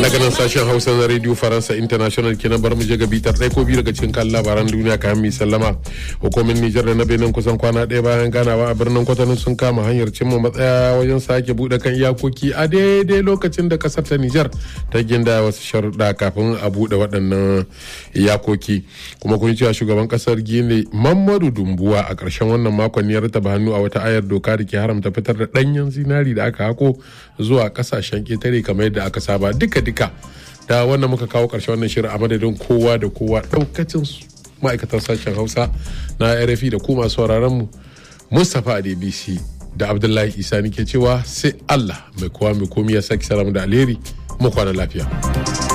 daga nan sashen hausa na radio faransa international kenan bar mu je ga bitar ɗaya ko biyu daga cikin kan labaran duniya kayan mai sallama hukumin nijar da na benin kusan kwana ɗaya bayan ganawa a birnin kwatano sun kama hanyar cimma matsaya wajen sake buɗe kan iyakoki a daidai lokacin da kasar ta nijar ta ginda wasu sharuɗa kafin a buɗe waɗannan iyakoki kuma kun cewa shugaban kasar gine mamadu dumbuwa a ƙarshen wannan makon ya rataba hannu a wata ayar doka da ke haramta fitar da ɗanyen zinari da aka hako zuwa ƙasashen ƙetare kamar yadda aka saba duka duka da wannan muka kawo ƙarshen wannan shirin a madadin kowa da kowa ɗaukacin ma'aikatan sashen hausa na rfi da kuma sauraron mu mustapha a dbc da abdullahi isa ke cewa sai allah mai kowa mai komi ya sake salamu da alheri mu kwana lafiya.